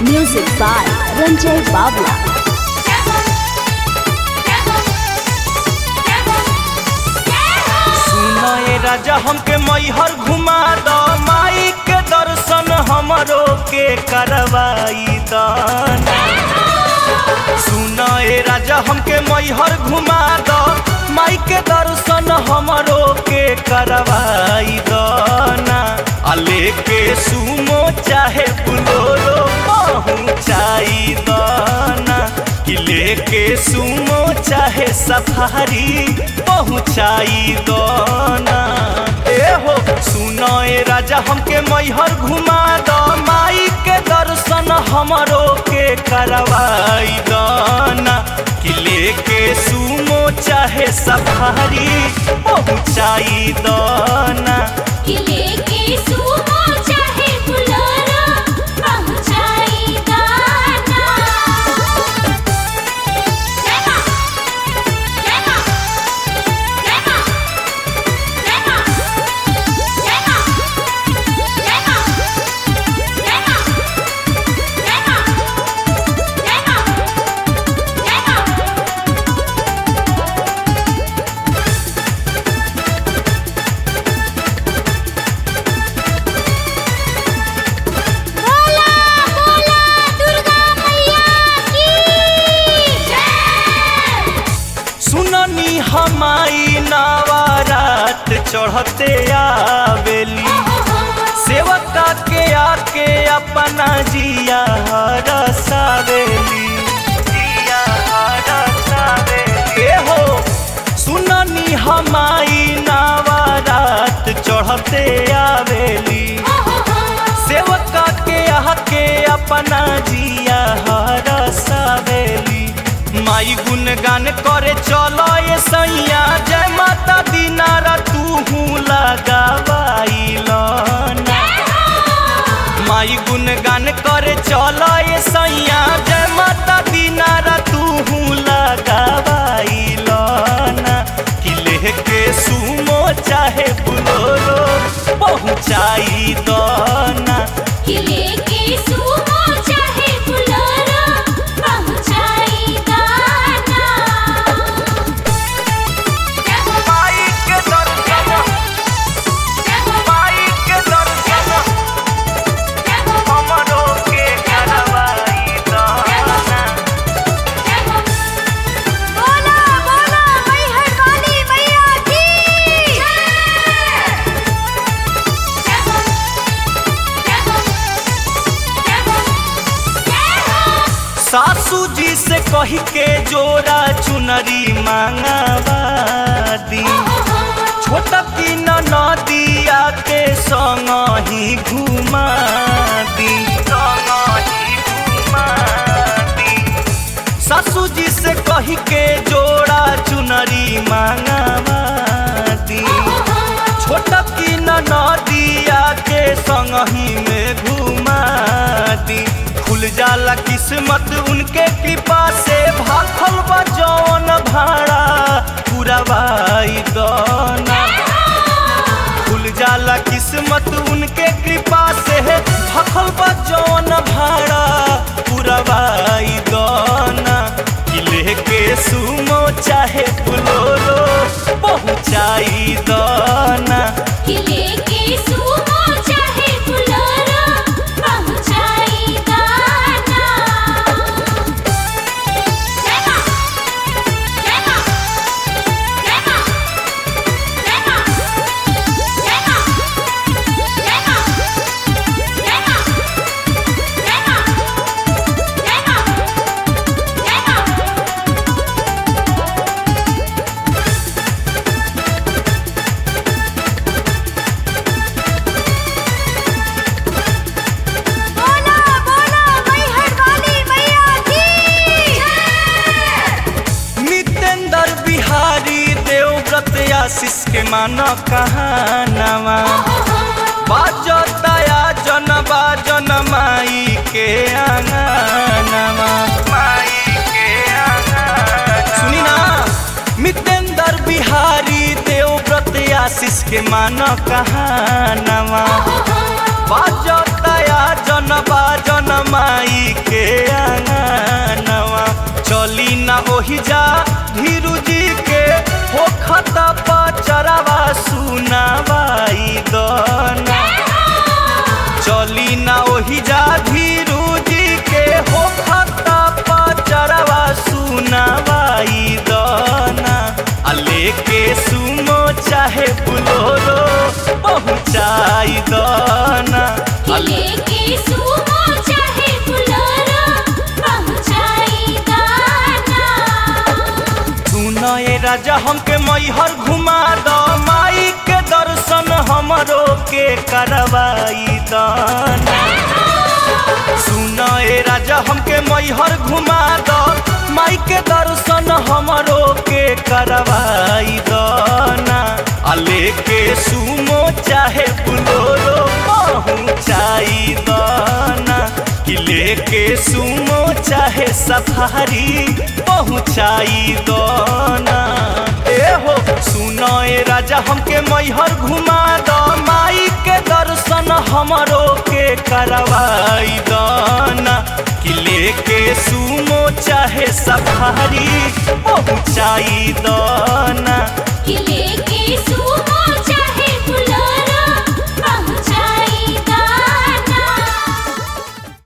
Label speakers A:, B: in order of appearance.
A: Music by Ranjay Babla.
B: सुनो ए राजा हमके मैहर घुमा द माई के दर्शन हमरो के करवाई दन सुनो ए राजा हमके मैहर घुमा द माई के दर्शन हमरो के करवाई दना आ लेके सुमो चाहे बुलोरो पहुँचाई दना कि लेके सुमो चाहे सफारी पहुँचाई दना ए हो सुनो ए राजा हमके मैहर घुमा द माई के दर्शन हमरो के करवाई दना कि लेके सुमो चाहे सफारी पहुँचाई दना
C: किले के सुमो चाहे बुलोरो पहुंचाई गाना जय मां जय मां जय मां जय मां जय मां जय मां जय मां जय मां जय मां बोला बोला दुर्गा मैया की जय
B: सुननी हमाई नवारात चढ़ते आवेली सेवका के आके अपना जिया हरसावेली जिया हरसावेली ए हो सुननी हमाई नवारात चढ़ते आवेली सेवका के आके अपना जिया हरसावेली माई गुणगान करे चलो ये सैया जय माता दीनारा तू लगावाई लना माई गुणगान करे चलो ये सैया जय माता दीनारा तू लगावाई लना कि लेके सुमो चाहे बुलोरो पहुँचाई दना
C: किले के सुमो चाहे बुलोरो पहुंचाई गाना जय हो
B: माई के दर्शन
C: जय हो
B: माई के दर्शन
C: जय हो
B: हमरो के करवाई दना
C: जय हो बोला बोला मैहर काली मैया की जय जय हो जय हो जय हो जय हो
B: सासू जी से कही के जोड़ा चुनरी मांगवा दी छोटा की नदिया के संग ही घुमा दी संग ही घुमा दी सासू जी से कही के जोड़ा चुनरी मांगवा दी छोटा की नदिया के संग ही में घुमा दी खुल जाला किस्मत उनके कृपा से भाखल बा जौन भाड़ा पुरवाई दना खुल जाला किस्मत उनके कृपा से भखल बा जौन भाड़ा पुरवाई दना कि लेके सुमो चाहे बुलोरो पहुँचाई दना
C: किले के सुमो चाहे बुलोरो पहुंचाई गाना जय मां जय मां जय मां जय मां जय मां जय मां जय मां जय मां जय मां बोला बोला मैहर काली मैया की जय
B: नितेंद्र बिहारी देवव्रत आशीष के मानो कहानवा बाजताया जन बाजन माई के आंगनवा माई के आंगनवा सुनी ना मितेंद्र बिहारी देवव्रत आशीष के मानो कहानवा बाजताया जन बाजन माई ओही जा धीरू जी के हो खता पचरवा सुनावाई दना चली ना ओही जा धीरू जी के हो खता पचरवा सुनावाई दना आ लेके सुमो चाहे बुलोरो पहुँचाई दना आ
C: लेके सुमो चाहे बुलोरो पहुंचाई गाना
B: सुनो ए राजा हमके मैहर घुमा दो माई के दर्शन हमरो के करवाई दाना सुनो ए राजा हमके मैहर घुमा दो माई के दर्शन हमरो के करवाई दाना आ लेके सुमो चाहे बुलोरो पहुँचाई दाना कि लेके सुमो चाहे सफारी पहुँचाई दोना ए हो सुनो ए राजा हमके मैहर घुमा दो माई के दर्शन हमरो के करवाई दोना कि लेके सुमो चाहे सफारी पहुँचाई दोना